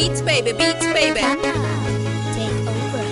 Beats baby, beats baby. Take over.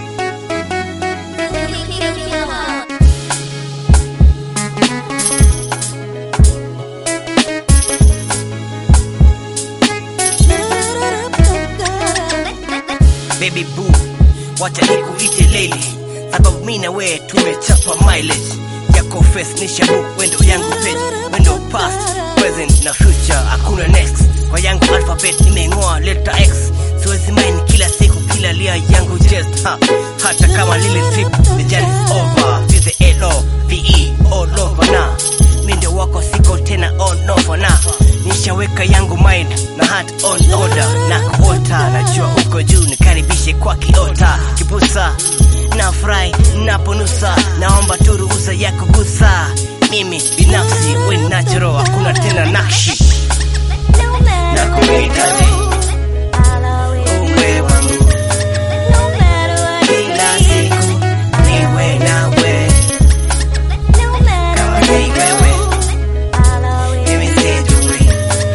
baby boo, wacha nikuite lady, sababu mi na wewe tumechapa mileage yako face nisha book wendo yangu page wendo past present na future hakuna next kwa yangu alphabet imeng'oa letter x siwezi mind kila siku kila lia yangu just ha, hata kama lile trip the journey is over with the L O V E all over na mi ndio wako siko tena on over na nishaweka yangu mind na heart on order na kuota najua uko juu nikaribishe kwa kiota kipusa na furahi naponusa naomba tu ruhusa ya kugusa mimi binafsi we natural hakuna tena nakshi na kuhitaji uwe wangu kila siku niwe nawe kama ni wewe mimi sijui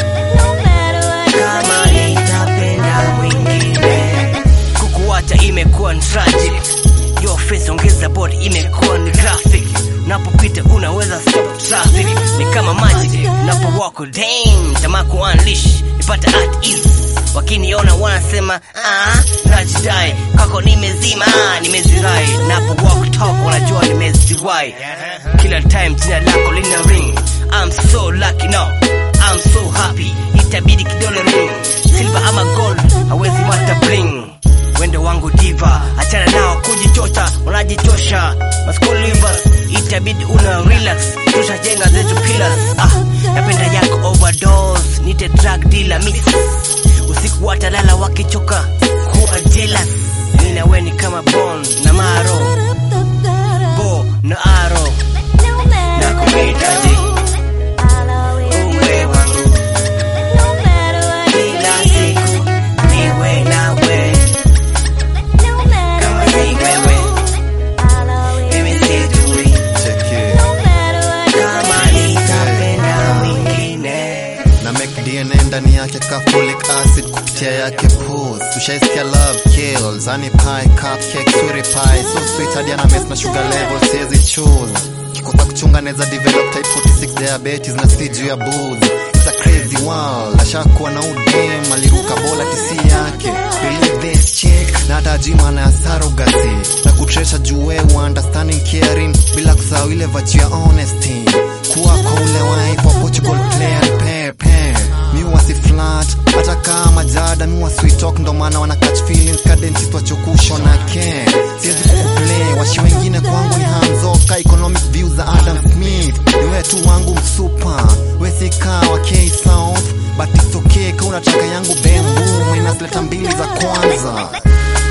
kama nitapenda mwingine kukuacha imekuwa ni tragic your face ongeza body imekuwa ni graphic unapopita unaweza stop traffic ni kama magic unapo walk damn tamaa ku unleash nipata at ease wakiniona wanasema ah najidai kako nimezima ah, nimezirai napo walk talk wanajua nimeziwai kila time jina lako lina ring I'm so lucky now I'm so happy itabidi kidole ring silver ama gold hawezi mata bling wendo wangu diva achana nao kujichota wanajichosha maskulivers itabidi una relax tushajenga zetu pillars ah, napenda yako overdose nite drug dealer mix usiku watalala wakichoka kuwa jealous mimi na wewe ni kama bond na maro bo na aro na kuhitaji uwe wangu kila siku niwe nawe kama ni wewe mimi sijui kama nitapenda mwingine na make DNA ndani yake ka folic acid kupitia yake pus ushaisikia love kills ani pie cupcake sweetie pie so sweet hadi ana mess na sugar level siwezi choose kikosa kuchunga neza develop type 46 diabetes na si juu ya booze it's a crazy world ashakuwa na udem aliruka bola tisi yake believe this chick na hata ajui maana ya surrogacy na kutresha juu wewe understanding caring bila kusahau ile virtue ya honesty kuwa kwa ule wife wa Portugal player pepe mi wasi flat hata kama jada mi wa sweet talk ndo maana wana catch feelings cadence twachokushwa na ke siwezi kukuplay washi wengine kwangu ni hamzoka economic views za Adam Smith ni wewe tu wangu msupa wesika wa K South but it's okay ka unataka yangu bembu inasleta mbili za kwanza